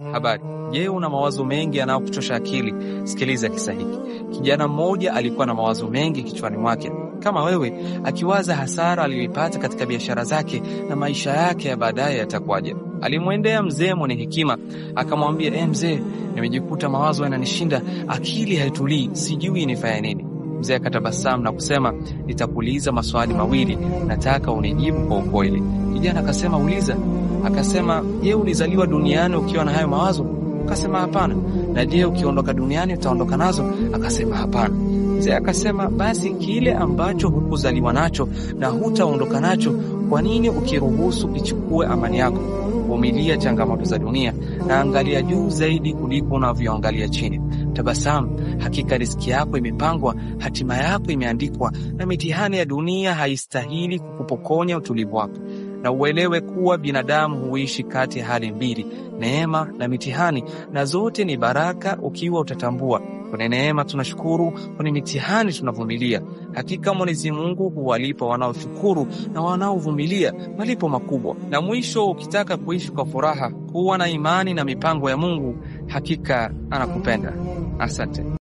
Habari. Je, una mawazo mengi yanayokuchosha akili? Sikiliza kisa hiki. Kijana mmoja alikuwa na mawazo mengi kichwani mwake kama wewe, akiwaza hasara aliyoipata katika biashara zake na maisha yake ya baadaye yatakuwaje. Alimwendea mzee mwenye hekima akamwambia, e, mzee, nimejikuta mawazo yananishinda, akili haitulii, sijui nifanye nini. Mzee akatabasamu na kusema, nitakuuliza maswali mawili, nataka unijibu kwa ukweli. Kijana akasema, uliza. Akasema, je, ulizaliwa duniani ukiwa na hayo mawazo? Akasema hapana. Na je, ukiondoka duniani utaondoka nazo? Akasema hapana. Mzee akasema, basi kile ambacho hukuzaliwa nacho na hutaondoka nacho, kwa nini ukiruhusu kichukue amani yako? Vumilia changamoto za dunia na angalia juu zaidi kuliko unavyoangalia chini. Tabasamu, hakika riziki yako imepangwa, hatima yako imeandikwa, na mitihani ya dunia haistahili kukupokonya utulivu wako na uelewe kuwa binadamu huishi kati ya hali mbili, neema na mitihani, na zote ni baraka ukiwa utatambua. Kwenye neema tunashukuru, kwenye mitihani tunavumilia. Hakika Mwenyezi Mungu huwalipa wanaoshukuru na wanaovumilia malipo makubwa. Na mwisho, ukitaka kuishi kwa furaha, kuwa na imani na mipango ya Mungu, hakika anakupenda. Asante.